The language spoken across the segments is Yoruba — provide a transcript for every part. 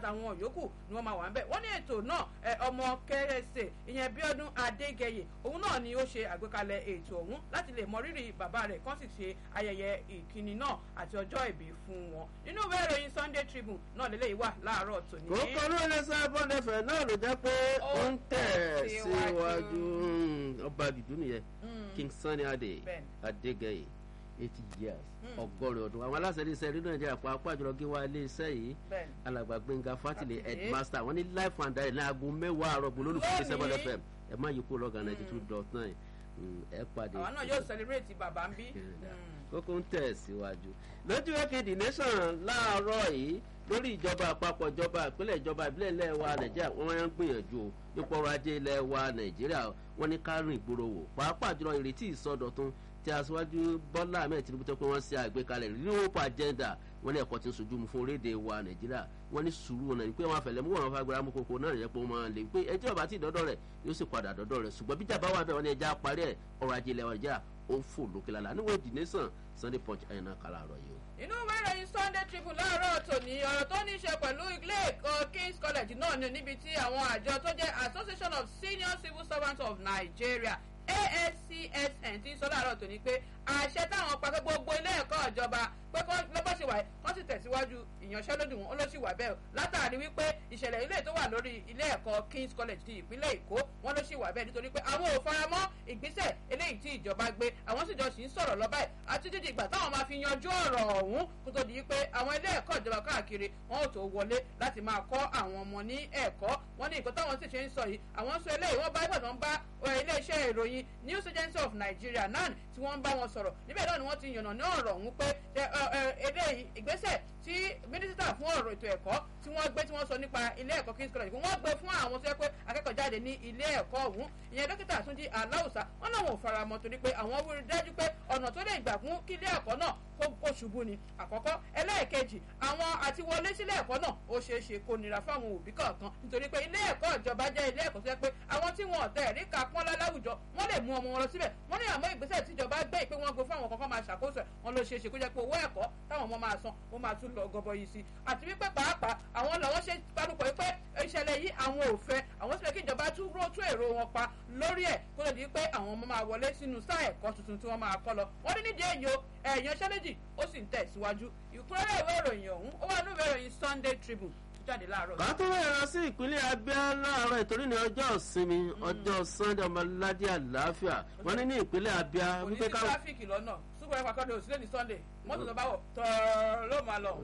àtàwọn yòókù ni wọ́n máa wà ń bẹ̀ wọ́n ní ètò náà ọmọ kérésì ìyẹn bíọ́dún adégẹyè òun náà ni ó ṣe àgbékalẹ̀ ètò ọ̀hún láti lè mọ rírì bàbá rẹ̀ kán sì ṣe ayẹyẹ ìkíni náà àti ọjọ́ ìbí fún wọn nínú ìwé ìròyìn sunday tribune náà lélẹ́yìí wà láàárọ̀ tòní. kókó ló lè sá bọ́ndẹ̀fẹ̀ náà ló jẹ́ pé ó ń tẹ̀ síwájú ọba àdìdú nìyẹn king sunny adé adégẹyè eighty years ọgọ́rin ọdún àwọn aláṣẹ iléeṣẹ́ rédíò nàìjíríà pàápàá jùlọ gé wa iléeṣẹ́ yìí alàgbà gbẹngà fatile headmaster wọn ní life and direct ní aago mẹ́wàá àárọ̀ gbọ́ lólùfẹ́ iléeṣẹ́ bọ́lẹ̀ fm ẹ má yí kó lọ́gàn ninety two dot nine ẹ pàdé. àwọn náà yóò celebrate bàbá ń bí. kókó ń tẹ̀ síwájú lójú wẹ́kẹ̀dì nation láàárọ̀ yìí lórí ìjọba àpapọ̀ ìjọba ìpínlẹ̀ ìjọba ìbílẹ̀ ilẹ̀ wa nàìjíríà wọ́n máa ń gbìyànjú nípa ọrọ̀ ajé ilẹ̀ wa nàìjíríà wọ́n ní ká rìn ìgboro wò pàápàá jùlọ ìrètí ìsọdọ̀tun tí aṣáájú bọ́lá ahmed tinubu tó pé wọ́n ṣe àgbékalẹ̀ renewable agenda wọ́n ní ẹ̀kọ́ tí ń sojú mu fún orílẹ̀-èdè wa nàìjíríà wọ́n ní sùúrù ọ̀nà pé wọ́n afẹ́lẹ́ mú wọn fagbára mú koko náà yẹ pé wọ́n máa lè pé ẹjọ́ ọba tí ìdọ́dọ̀ rẹ̀ yóò sì padà dọ́dọ̀ rẹ̀ ṣùgbọ́n bíjà bá wà bẹ́ẹ̀ wọ́n ní ẹja parí ẹ̀ ọrọ̀ ajé ilẹ̀ wa nàìjíríà ó ń fò lókè lálá níwọ̀n ìdí nation sunday punch ẹ̀yìn náà kàlà àrọ̀ yìí o inú ìwé ìròyìn sunday tribune láàárọ̀ tòní ọ̀rọ̀ tó ní í ṣe pẹ̀lú ilé ẹ̀kọ́ kings college náà ni níbi tí àwọn àjọ tó jẹ́ association of senior civil servants of nigeria ascsn ti sọ láàárọ̀ tòní pé àṣẹ táwọn pa pé gbogbo ilé ẹ̀kọ́ ìjọba pé lọ́bọ̀ ṣe wà kọ́ sì tẹ̀síwájú ìyanṣẹ́lódì wọn ó ló sì wà bẹ́ẹ̀ látàrí wípé ìṣẹ̀lẹ̀ ilé tó wà lórí ilé ẹ̀kọ́ kings college ti ìpínlẹ̀ èkó wọn ló sì wà bẹ́ẹ̀ nítorí pé àwọn ò faramọ́ ìgbésẹ̀ eléyìí tí ìjọba gbé àwọn sì jọ sì ń sọ̀rọ̀ lọ́bàá àti dídì ìgbà táwọn máa fi yanjú ọ̀rọ̀ ọ̀hún kó tó di pé àwọn ilé ẹ̀kọ́ ìjọba káàkiri wọn ò tó wọlé láti máa kọ́ àwọn ọmọ ní ẹ̀kọ́ wọn ní nǹkan táwọn sì ṣe ń sọ yìí àwọn sọ eléyìí wọ́n bá ìgbà tó ń bá iléeṣẹ́ ìròyìn news agency of nigeria nan tí wọ́n ń bá wọn sọ̀rọ̀ níbẹ̀ náà ni wọ́n ti yànnà ní ọ̀rọ̀ ọ̀hún pé eléyìí ìgbésẹ̀ tí mínísítà fún ọ̀rọ̀ ètò ẹ̀kọ́ tí wọ́n gbé tí wọ́n sọ nípa ilé ẹ̀kọ́ kings college wọ́n gbé fún àwọn tó yẹ pé akẹ́kọ̀ọ́ jáde ní ilé ẹ̀kọ́ ọ̀hún ìyẹn dókítà àtúndí aláùsá wọn náà wọn ò faramọ́ torí pé àwọn wúri dájú pé ọ̀nà tó lè gbà fún kí ilé ẹ̀kọ́ náà kó ṣubú ni àkọ́kọ́ ẹlẹ́ẹ̀kejì àwọn àti wọlé sílé ẹ̀kọ́ náà ó ṣeé ṣe kó nira fáwọn òbí kọ̀ọ̀kan nítorí pé ilé ẹ̀kọ́ ìjọba jẹ́ ilé ẹ̀kọ́ tó yẹ pé àwọn tí wọn ọ̀tẹ̀ rí ka pọ́nlá láwùjọ wọ́n lè mú ọmọ wọn lọ síbẹ̀ wọ́n ní àmọ́ ìgbésẹ̀ tíjọba gbé pé wọ́n gbé fún àwọn kankan máa ṣàkóso ẹ̀ wọ́n ló ṣeé ṣe kó jẹ́ pé owó ẹ̀kọ́ táwọn ọmọ máa san ó máa tún lọ gọbọ yìí sí àti wípé pàápàá àwọn làwọn ṣe parúkọ pé ìṣẹ̀lẹ̀ yìí àwọn ò fẹ́ àwọn sì fẹ́ kí ìjọba tún ró tún èrò wọn pa lórí ẹ̀ kó lè di pé àwọn ọmọ máa wọlé sínú sáà ẹ̀kọ́ tuntun tí wọ́n máa kọ́ lọ wọ́n ní nídìí èyí o ẹ̀yàn ṣẹ́lẹ́jì ó sì ń tẹ̀síwájú ìkúrẹ́rẹ́ ìwé ìròyìn ọ̀hún ó wà ní ìwé ìròyìn sunday tribune jáde láàárọ̀. ká tó wẹ̀rọ sí ìpínlẹ̀ abia láàárọ̀ ìtorí ní ọjọ́ ìsinmi ọjọ́ sunday ọmọládé àlàáfíà wọ́n ní ní ìpínlẹ̀ abia. kò ní sí tráfíkì lọ́nà súpọ̀ ẹ̀pà kọ́ni òsílẹ̀ ní sunday mọ́tò tó bá wọ̀ tọ́ọ̀rọ̀ ló máa lọ.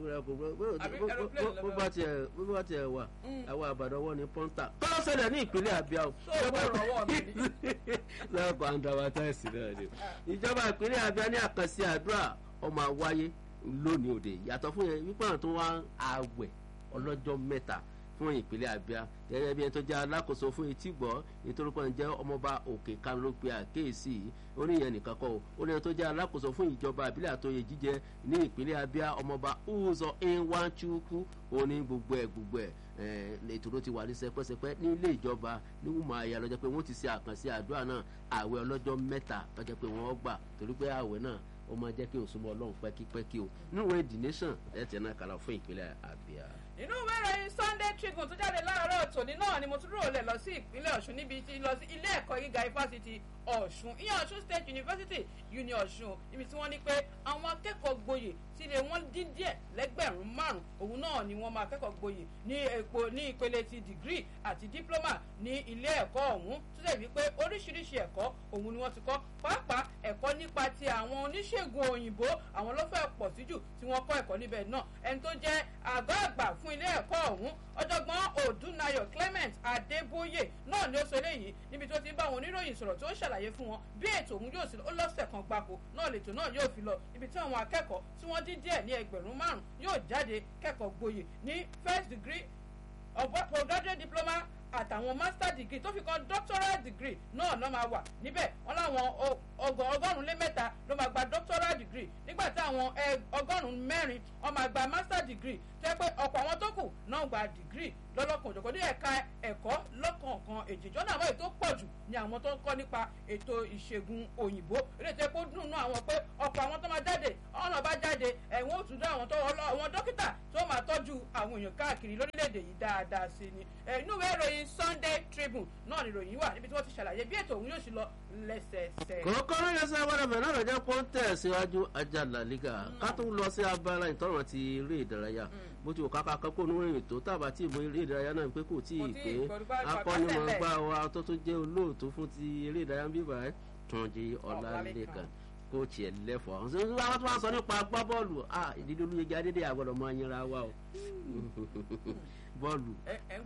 bó bá tiẹ̀ bó bá tiẹ̀ wà àwọn àbàdàn wọ́n ní pọ́ńtà tó ń ṣẹlẹ̀ ní ìpínlẹ̀ abia o. tó o bọ̀ rọwọ́ mi ni. lọ́kọ̀ àǹdàwátàìsì náà ni ìjọba ìpínlẹ̀ abia ní àkànṣe àdúrà ọmọ àwáyé lónìí òde yàtọ̀ fún yẹn wípé àwọn tó wá àwẹ̀ ọlọ́jọ́ mẹ́ta fún ìpínlẹ̀ abia gẹ́gẹ́ bí ẹni tó jẹ́ alákòóso fún etí gbọ́ nítorí pé ń jẹ́ ọmọọba òkè kan ló pe àkéèsí oníyẹn nìkan kọ́ ó ní ẹni tó jẹ́ alákòóso fún ìjọba àbílẹ̀ àtòyè jíjẹ ní ìpínlẹ̀ abia ọmọọba uzọ nwanchukwu ó ní gbogbo ẹ̀ gbogbo ẹ̀ ètò ló ti wà ní sẹpẹsẹpẹ ní ilé ìjọba ní wùmọ̀ àyà lọ́jọ́ pé wọ́n ti ṣe àkànṣe àdúrà náà àwẹ̀ ọlọ́jọ́ mẹ́ta lọ́jọ́ pé wọ́n gbà torí pé àwẹ̀ náà ó máa jẹ́ kí òsùnmọ́ ọlọ́run pẹ́kípẹ́kí o níwọ̀n the nation ẹ̀ tẹ̀ náà kàlà fún ìpínlẹ̀ abia inú ìwé ìròyìn sunday tribune tó jáde láàárọ̀ tòní náà ni mo tún rò lẹ̀ lọ sí ìpínlẹ̀ ọ̀ṣun níbi tí lọ sí ilé ẹ̀kọ́ gíga ifásitì ọ̀ṣun ìyẹn ọ̀ṣun state university uni ọ̀ṣun níbi tí wọ́n ní pé àwọn akẹ́kọ̀ọ́ gboyè tí ilé wọn dín díẹ̀ lẹ́gbẹ̀rún márùn òun náà ni wọ́n máa kẹ́kọ̀ọ́ gboyè ní epo ní ìpele ti degree àti diploma ní ilé ẹ̀kọ́ ọ̀hún tó dẹ̀ wípé oríṣiríṣi ẹ̀kọ́ òun ni wọ́n ti kọ́ pàápàá ẹ̀kọ́ nípa ti àwọn oníṣègùn òyìnbó àwọn ló fẹ́ pọ̀ sí jù tí wọ́n kọ́ ẹ̀kọ́ níbẹ̀ náà ẹni tó jẹ́ àgọ́ àgbà fún ilé ẹ̀kọ́ ọ̀hún ọ̀jọ̀gbọ́n odúnayọ̀ clement adébóyè náà ni ó sọ eléyìí níbi tó ti ń bá àwọn oníròyìn sọ̀rọ̀ tó ń ṣàlàyé fún wọn bí ètò òun yóò sí ó lọ́sẹ̀ kan gbáko náà lètò náà yóò fi lọ ibi tí àwọn akẹ́kọ̀ọ́ tí wọ́n dín díẹ̀ ní ẹgbẹ̀rún márùn-ún yóò jáde kẹ́kọ̀ọ́ gboyè ní first degree of postgraduate diploma àtàwọn master degree tó fi kan doctoral degree náà ló máa wà níbẹ̀ wọ́n láwọn ọgọ́rùn-ún lé mẹ́ta ló máa gba doctoral degree nígbà tí àwọn ọgọ́rùn-ún mẹ́rin wọ́n máa gba master degree tó yẹ pé ọ̀pọ̀ àwọn tó kù náà gba degree lọ́lọ́kan òjọ̀kan ní ẹ̀ka ẹ̀kọ́ lọ́kọ̀ọ̀kan èjìjọ́ náà àwọn ètò pọ̀ jù ní àwọn tó ń kọ́ nípa ètò ìṣègùn òyìnbó eré tó yẹ kó dùn nú àwọn pé ọ̀pọ̀ àwọn tó máa jáde ọ̀nà bá jáde ẹ̀wọ̀n òtún dá àwọn tó àwọn dókítà tó máa tọ́jú àwọn èèyàn káàkiri lórílẹ̀‐èdè yìí dáadáa sí ni inú ìwé ìròyìn Sunday Tribune náà ni ìròyìn wà níbi tí wọ́n ti ṣàlàyé bí ètò òun yóò ṣe lọ lẹ́sẹẹsẹ. kòkó ló lè sọ wọ́dọ̀fẹ́ náà lọ́jọ́ kó ń tẹ̀ síwájú ajá La Liga ká tó lọ sí abala ìtọ́rọ̀ ti eré ìdárayá bó ti wò káka kọ́kọ́ ní ìròyìn tó tàbá tí ìmọ̀ eré ìdárayá náà pé kò tí ì pé akọ́nimọ̀ọ́gbá wa tó tó jẹ́ olóòtú fún ti eré ìdárayá bíbá Túnjí Ọlálékan kóòtù ẹ̀ lẹ́fọ̀ọ́ àwọn sọ́dún àwọn tó wá sọ nípa gbá bọ́ọ̀lù ìdílé olóyèjì adédè àgbọ̀dọ̀ máa yẹra wa o bọ́ọ̀lù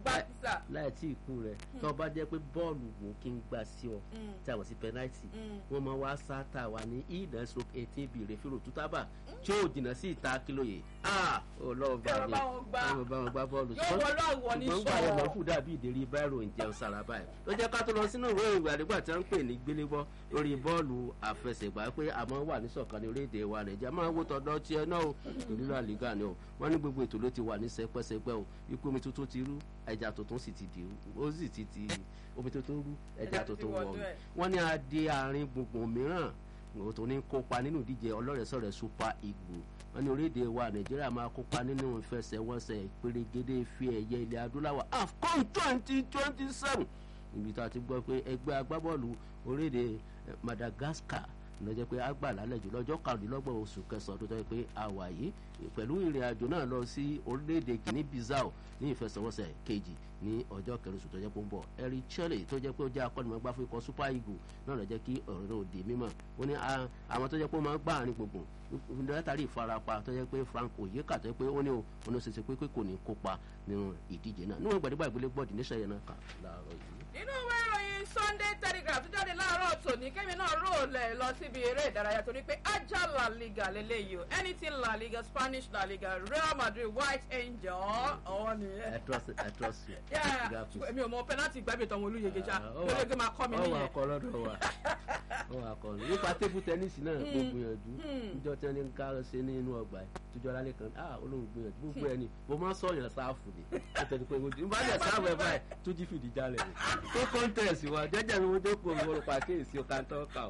láì tí ì kú rẹ̀ tó bá jẹ́ pé bọ́ọ̀lù wò kí n gbà sí ọ tí a wọ̀ sí pẹ́náìtì wọ́n máa wá sáátà wa ní ìdá stroke eighteen bíi rẹ́fìrò tútàbà tí ó jìnnà sí ìta kílóye ọlọ́run bá mi ọlọ́run bá wọn gbá bọ́ọ̀lù ṣùgbọ́n gbà yẹn lọ́ọ́ fún dàbí ìdérí báírò ń jẹun sára báyìí ó jẹ́ ká tó lọ sínú ìwé ìwé àdìgbà tí wọ́n ń pè ní gbélébọ́ lórí bọ́ọ̀lù àfẹsẹ̀gbá pé àmọ́ wà ní sọ̀kan ní orílẹ̀-èdè wa nàìjíríà máa wó tọ̀dọ̀ tiẹ̀ náà o ìlú La Liga ni o wọ́n ní gbogbo ètò ló ti wà ní sẹpẹ́sẹpẹ́ o ikú omi tuntun ti rú ẹja tuntun sì ti dì ó sì ti ti omi tuntun rú ẹja tuntun wọ̀ wọ́n ní adé àárín gbùngbùn mìíràn òun tó ní kópa nínú ìdíje ọlọ́rẹ̀sọ̀rẹ̀ Super Eagles wọ́n ní orílẹ̀-èdè wa nàìjíríà máa kópa nínú ìfẹsẹ̀wọnsẹ̀ ìpèrègede fi ẹ̀yẹ ilẹ̀ adúláwọ̀ AFCON twenty twenty seven ibi tá a ti gbọ́ pé ẹgbẹ́ agbábọ́ọ̀lù orílẹ̀-èdè Madagascar lọ́jọ́ pé a gbà lálẹ́ jù lọ́jọ́ karùndínlọ́gbọ̀n oṣù kẹsàn-án tó jẹ́ pé a wà yìí pẹ̀lú ìrìn àjò náà lọ sí orílẹ̀-èdè Guinea Bissau ní ìfẹsẹ̀wọnsẹ̀ kejì ní ọjọ́ kẹrin oṣù tó jẹ́ pé ń bọ̀ Eric Chelle tó jẹ́ pé ó jẹ́ akọ́nimọ̀gbá fún ikọ̀ Super Eagles náà lọ jẹ́ kí ọ̀rọ̀ náà di mímọ̀ ó ní àwọn tó jẹ́ pé ó máa ń gbá àárín gbùngbùn látàrí ìfarapa tó jẹ́ pé Frank Oyeka tó jẹ́ pé ó ní òun ṣe ṣe pé kò ní kópa nínú ìdíje náà níwọ̀n gbàdúgbà ìgbélé gbọ́dì níṣẹ́ yẹn náà kà láàárọ̀ yìí nínú ìwé ìròyìn Sunday Telegraph tó jáde láàárọ̀ tòní kẹ́mi náà rò lẹ̀ lọ síbi eré ìdárayá torí pé ajá La Liga lélẹ́yìí o anything La Liga Spanish La Liga Real Madrid White Angel ọ̀hún nìyẹn. I trust I trust you. èmi ò mọ pẹ́nátì gbàgbé tán wọn olóyèké já olóyèké máa kọ́ mi nìyẹn. ọwọ́ akọ lọ́dọ̀ wa ọwọ́ akọ nípa tébù tẹ́nísì náà kò gbìyànjú níjọ́ tí wọ́n ní ká ṣe ní inú ọgbà ẹ̀ tójọ́ lálẹ́ kan ah olóhùn gbìyànjú gbogbo ẹ̀ ni mo máa ń sọ̀yàn sáàfù ni nítorí pé mo bá yẹ sáàfù ẹ̀ báyìí tó jí fìdí jálẹ̀ tó kọ́ńtẹ̀sì wa jẹ́jẹ́ mi mo jókòó mo rò pàkíyèsí ọ̀kan tó kà ó.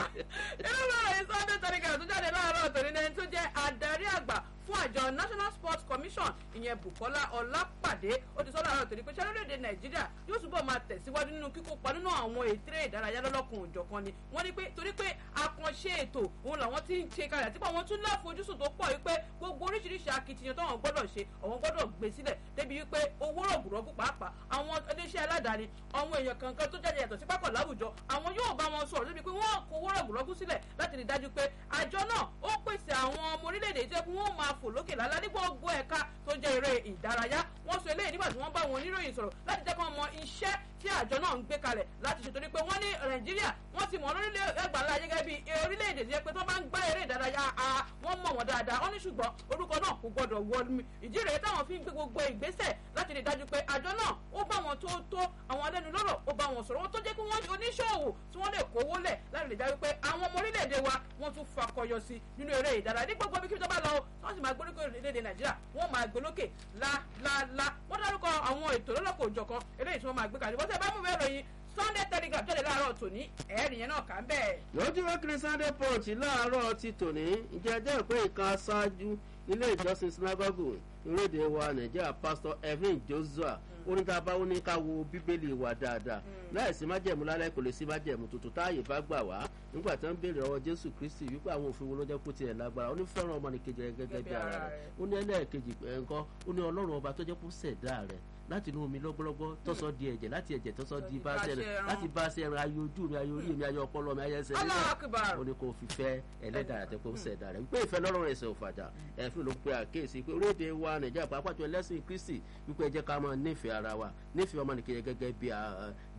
inú ìròyìn Sunday Telegraph tó jáde láàárọ̀ tòní ní ẹni tó jẹ́ adarí àgbà fún àjọ National Sports Commission ìyẹn Bukola Ọlápàdé ó ti sọ láàárọ̀ tòní pé ṣé lórílẹ̀‐èdè Nàìjíríà yóò túbọ̀ máa tẹ̀síwájú nínú kíkópa nínú àwọn ètò ìdárayá lọ́lọ́kun òjọ̀kan ni wọ́n ní pé torí pé àkànṣe ètò òun làwọn ti ń ṣe kalẹ̀ àti pé àwọn tún láfojúsùn tó pọ̀ wípé gbogbo oríṣiríṣi akitiyan táwọn gbọ́dọ̀ ṣe àwọn gbọ́dọ̀ gbé sílẹ̀ débi wípé owó rọ̀gùrọ̀gù pàápàá àwọn iléeṣẹ́ aládàáni àwọn èèyàn kankan tó jáde yàtọ̀ sí pápá láwùjọ àwọn yóò bá wọn sọ̀rọ̀ débi pé wọ́n kó owó rọ̀gùrọ̀gù sílẹ̀ láti rí dájú pé àjọ náà ó pèsè àwọn ọmọ orílẹ̀-èdè tó yẹ kí wọ́n máa fò lókè lálá ní gbogbo ẹ̀ka tó jẹ́ eré ìdárayá wọ́n sọ eléyìí nígbà tí wọ́n bá wọn oníròyìn sọ̀rọ̀ láti jẹ́ kí wọ́n mọ iṣẹ́ tí àjọ náà ń gbé kalẹ̀ láti ṣe torí pé wọ́n ní nàìjíríà wọ́n ti mọ̀ lórílẹ̀ ẹgbàlá gẹ́gẹ́ bí orílẹ̀-èdè tí yẹ pé tó bá ń gbá eré ìdárayá a wọ́n mọ̀ wọ́n dáadáa wọ́n ní ṣùgbọ́n orúkọ náà kò gbọ́dọ̀ wọ mi ìdí rèé táwọn fi ń gbé gbogbo ìgbésẹ̀ láti rí dájú pé àjọ náà ó bá wọn tó tó àwọn alẹ́nu lọ́rọ̀ ó bá wọn sọ̀rọ̀ wọ́n tó jẹ́ kí wọ́n oníṣòwò tí wọ́n lè kówó lẹ̀ láti rí dájú pé àwọn ọmọ orílẹ̀-èdè wa wọ́n tún fakọyọ sí nínú eré ìdárayá ní gbogbo ibi tó bá lọ wọ́n sì máa gbóríkò orílẹ̀-èdè nàìjíríà wọ́n máa gbé lókè láláálá wọ́n dárúkọ àwọn ètò lọ́lọ́kọ̀ òjọ̀kan eléyìí tí wọ́n máa gbé kalẹ̀ bọ́sẹ̀ bá mú ìwé ìròyìn Sunday Telegraph jáde láàárọ̀ tòní ẹ̀ẹ́rì yẹn náà kà ń bẹ̀. lójúwé kiri Sunday Punch láàárọ̀ ti tòní ìjẹ́ ẹjẹ́ ìpín ìkan aṣáájú ilé ìjọsìn sinagogu ìrèdè wa Nàìjíríà Pastor Evan Joshua oníta bá ó ní ká wo bíbélì wa dáadáa láìsí májẹ̀mú lálẹ́ kò lè sí májẹ̀mú tuntun táàyè bá gbà wá nígbà tí wọ́n ń béèrè ọwọ́ Jésù Kristi wípé àwọn òfin wo ló jẹ́ kó tiẹ̀ lágbára ó ní fẹ́ràn ọmọnìkejì rẹ̀ gẹ́gẹ́ bí ara rẹ̀ ó ní ẹlẹ́ẹ̀kejì nǹkan ó ní Ọlọ́run ọba tó jẹ́ kó ṣẹ̀dá rẹ̀ láti inú omi lọ́gbọ́lọ́gbọ́ tọ́sọ di ẹ̀jẹ̀ láti ẹ̀jẹ̀ tọ́sọ di bá ṣe rẹ̀ láti bá ṣe rẹ̀ ayé ojú mi ayé orí mi ayé ọpọlọ mi ayé ẹsẹ̀ mi ó ní kó fi fẹ́ ẹlẹ́dàá àti kó ṣẹ̀dá rẹ̀ wípé ìfẹ́ lọ́rùn ẹ̀sẹ̀ òfàjà ẹ̀fín ló pe àkéèsí pé orílẹ̀-èdè wa Nàìjíríà pàápàá jọ ẹlẹ́sìn Kristi wípé ẹ jẹ́ ká máa nífẹ̀ẹ́ ara wa nífẹ̀ẹ́ ọmọnìkejì gẹ́gẹ́ bí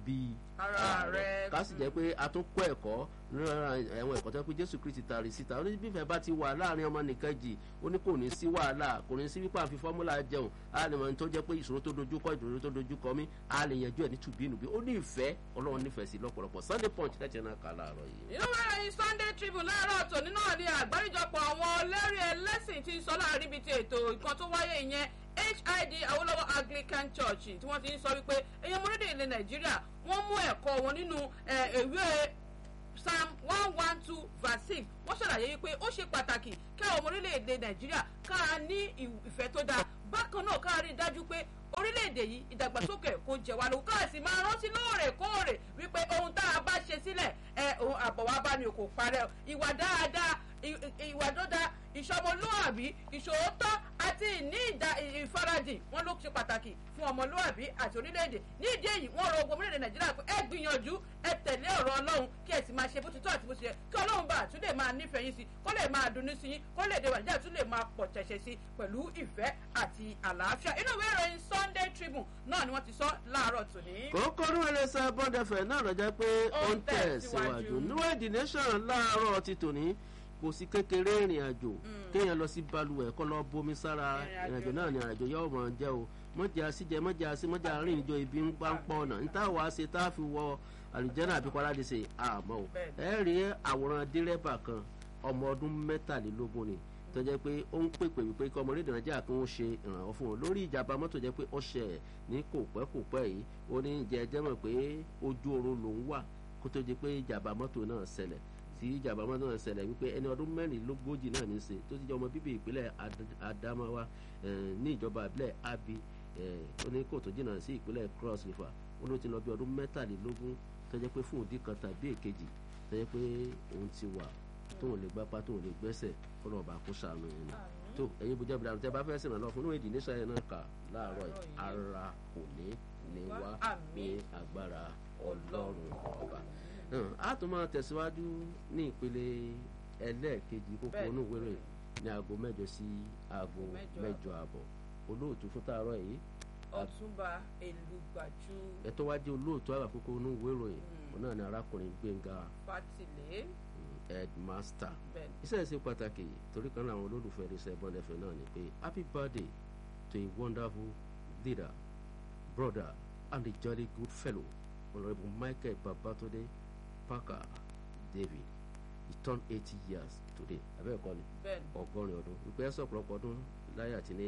bí Ara rẹ̀. ká sì jẹ́ pé a tún kọ́ ẹ̀kọ́ lára ẹ̀wọ̀n ẹ̀kọ́ tó pé jésù kristi tàrí síta ó ní bí ìfẹ́ bá ti wà láàrin ọmọ nìkan jì ó ní kò ní sí wàhálà kò ní sí wípé àfi fọ́múlà jẹun a lè mọ ní tó jẹ́ pé ìṣòro tó dojú kọ ìṣòro tó dojú kọ mí a lè yanjú ẹ̀ ní tùbínùbí ó ní ìfẹ́ ọlọ́run nífẹ̀ẹ́ sí lọ́pọ̀lọpọ̀ sunday punch tẹ̀sí náà kà láàárọ̀ yìí. nínú ìròyìn sunday tribune láàárọ̀ tòní náà ni àgbáríjọpọ̀ àwọn olórí ẹlẹ́sìn ti sọ láàrin ibi tí ètò nǹkan tó wáyé ìyẹn hid awolowo anglican church tí wọ́n ti ń sọ wípé èèyàn mọ́rídìí ilẹ̀ nàìjíríà wọ́n mú ẹ̀kọ́ wọn nínú eh, ìwé psalm one one two verse six wọ́n ṣàlàyé wípé ó ṣe pàtàkì kí àwọn ọmọ orílẹ̀-èdè nàìjíríà ká a ní ìw- ìfẹ́ tó dáa bákan náà ká a rí i dájú pé orílẹ̀-èdè yìí ìdàgbàsókè kò jẹ wá lóhùn ká sì máa rántí lóòrèkóòrè wípé ohun tá a bá ṣe sílẹ̀ ẹ ohun àbọ̀wá bá ní kò parẹ́ o. ìwà dáadáa ì- ì- ìwà dọ́dá ìṣọmọlúàbí ìṣòótọ́ àti ìní ìdá- ìfaradìn wọn ló ṣe pàtàkì fún ọmọlúàbí àti orílẹ̀-èdè ní ìdí èyí wọn rọ ogun orílẹ̀-èdè nàìjíríà pé ẹ gbìyànjú ẹ tẹ̀lé ọ̀rọ̀ ọlọ́run kí ẹ sì máa ṣe bó ti tọ́ àti bó ti yẹ kí ọlọ́run bá àtúndè máa nífẹ̀ẹ́ yín sí kó lè máa dunnú sí yín kó lè dé wà nàìjíríà tún lè máa pọ̀ tẹ̀sẹ̀ sí pẹ̀lú ìfẹ́ àti àlàáfíà inú ìwé ìròyìn sunday tribune náà ni wọ́n ti sọ láàárọ̀ tòní. kòókòrò ẹlẹsẹ bọndẹfẹ náà lọjọ pé ó ń tẹ̀ síwájú níwọ̀n the nation láàárọ̀ ti tòní kò sí kékeré ìrìn àjò kéèyàn lọ sí balùwẹ̀ kọ́ lọ bomi sára Ìrìn ìrìn àjò àjò náà ni àjò yóò mọ̀ jẹ́ o mọ̀jà síjẹ mọ̀jà sí mọ̀jà rìn ìjọ ibi ń pa ń pọ̀ ọ̀nà níta wàá ṣe tá a fi wọ àlùjẹ́nà àbí paradíṣe àmọ́ o Bẹ́ẹ̀ni. ẹ rí àwòrán dírẹ́bà kan ọmọ ọdún mẹ́tàlélógún ni tó jẹ́ pé ó ń pèpè wípé kí ọmọ orílẹ̀ nàìjíríà kí wọ́n ṣe ìrànwọ́ fún un lórí ìjàmbá mọ́tò jẹ́ pé ó ṣẹ̀ ní kò pẹ́ kò pẹ́ yìí ó ní ìjẹ́ ẹjẹ́ mọ̀ pé ojú oorun lòún wà kó tó di pé ìjàmbá mọ́tò náà ṣẹlẹ̀ tí ìjàmbá mọ́tò náà ṣẹlẹ̀ wípé ẹni ọdún mẹ́rìnlélógójì náà ní í ṣe tó ti jẹ́ ọmọ bíbí ìpínlẹ̀ Ad- Adamawa eh, ní ìjọba ìbílẹ̀ Abi eh, ó ní kò tó jìnnà sí ìpínlẹ̀ Cross River ó ló ti lọ bí ọdún mẹ́tàlélógún tó jẹ́ pé fún òdì kan tàbí èkejì tó jẹ́ pé òun ti wà tóun lè gbápá tóun lè gbẹ́sẹ̀ kọ́nà ọba kó sànù yẹn ni tó ẹ̀yin bójú abúlé tẹ́ bá fẹ́ sìnà lọ fún inú èdè níṣà yẹn náà kà láàárọ̀ yìí ara kò ní ní wá ní agbára ọlọ́run ọba Hàn, a tún máa tẹ̀síwájú ní ìpele ẹlẹ́ẹ̀kejì kókó Bẹ́ẹ̀ni. inú ìwé rẹ̀ ní aago mẹ́jọ sí aago Mẹ́jọ mẹ́jọ àbọ̀ olóòtú fún tààrọ̀ yìí ọ̀túnba èlùgbàjú ẹ tó wá jẹ́ olóòtú àgbàkókò inú ìwé ìròyìn òun náà ni arákùnrin Gbénga fatilé mm, headmaster bẹ́ẹ̀ iṣẹ́ ṣe pàtàkì torí kan láwọn olólùfẹ́ iṣẹ́ bọ́ndẹ̀fẹ́ náà ni pé happy birthday to a wonderful leader brother and a jolly good fellow honourable michael babatunde parker david he turned eighty years today abẹ́ẹ̀kọ́ ni bẹ́ẹ̀ ni ọgọ́rin ọdún wípé ẹ sọ̀pọ̀lọpọ̀ ọdún láyé àti ní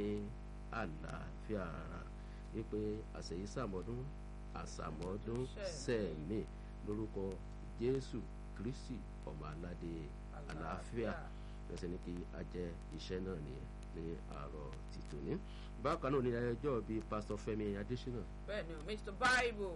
àlàáfíà ara wípé àṣeyí sàmọ́dún àṣàmọ́dún sẹ́ẹ̀mì lórúkọ jésù kristi ọmọ aládé àlàáfíà lọ́sẹ̀ ní kí a jẹ iṣẹ́ náà ní ní àárọ̀ tìtò ní. bákan náà ní ẹjọ́ bíi pásítọ̀ fẹ́mi adésínà bẹ́ẹ̀ ni o mr bible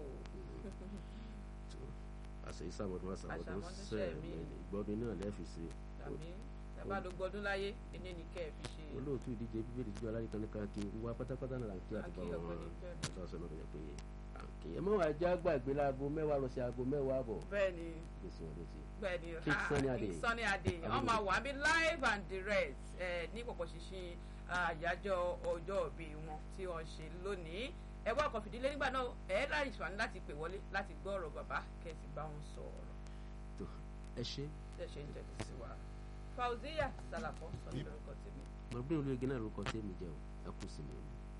tó àṣeyí sàmọ́dún àṣàmọ́dún Àṣàmọ́dún sẹ́ẹ̀mì sẹ́ẹ̀mì. ìgbọ́dún náà lẹ́ẹ̀fì sí tàbí tàbá ló gbọdún láyé ẹni ní kẹ́ ẹ fi ṣe olóòtú ìdíje bíbélì tí aláìkan ní ká kí wá pátápátá náà kí àti bá Akí wọn ọ̀gbẹ́ni bẹ́ẹ̀ ni. ọ̀dọ́ sọ̀nà rẹ̀ pé àǹkì ẹ̀ mọ́ àjá gbàgbé láago mẹ́wàá lọ sí aago mẹ́wàá àbọ̀ bẹ́ẹ̀ ni gbèsè wọn létí. bẹ́ẹ̀ ni King ha, Sunny Adé. King Sunny Adé wọ́n máa wà bí live and direct ẹ̀ ní pọ̀pọ̀ ṣinṣin àyájọ́ ọjọ́ òbí wọn tí wọ́n ṣe lónìí ẹ wá ọkọ̀ fìdílé nígbà náà ẹ láì ṣàní láti pè wọlé láti gbọ́ ọ̀rọ̀ bàbá kẹ́sì bá wọn sọ̀rọ̀ tó ẹ ṣe tẹ̀ ṣe ń tẹ̀lé sí wa Fauziya Salafo sọ̀rọ̀ lórúkọ tèmi. mọ̀gbìn olóyè gánà lórúkọ tèmi jẹ́ o ẹ kù sí mi.